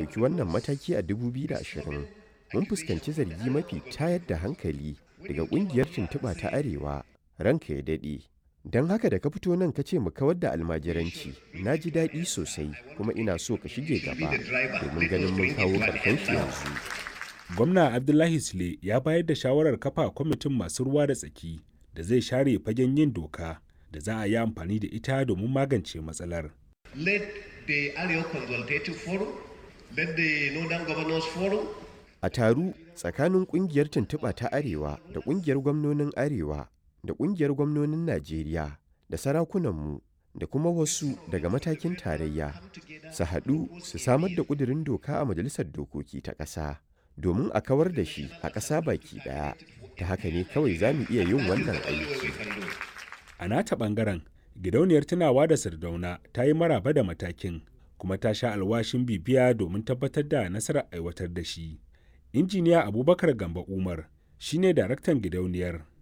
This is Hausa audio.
ɗauki wannan mataki a 2020 mun fuskanci zargi mafi tayar da hankali daga ƙungiyar tuntuɓa ta arewa ranka ya daɗe don haka da ka fito nan ka ce mu kawar da almajiranci na ji daɗi sosai kuma ina so ka shige gaba domin ganin mun kawo ƙarshen shi yanzu gwamna abdullahi sule ya bayar da shawarar kafa kwamitin masu ruwa da tsaki da zai share fagen yin doka da za a yi amfani da ita domin magance matsalar let the Arewa Consultative Forum, let the Northern Governors Forum, a taru tsakanin ƙungiyar tuntuɓa ta arewa da ƙungiyar gwamnonin arewa da ƙungiyar gwamnonin najeriya da sarakunanmu da kuma wasu daga matakin tarayya su haɗu su samar da ƙudurin doka a majalisar dokoki ta ƙasa domin a kawar da shi a ƙasa baki ɗaya ta haka ne kawai za mu iya yin wannan aiki a nata ɓangaren gidauniyar tunawa da sardauna ta yi maraba da matakin kuma ta sha alwashin bibiya domin tabbatar da nasarar aiwatar da shi injiniya abubakar gamba umar shine daraktan gidauniyar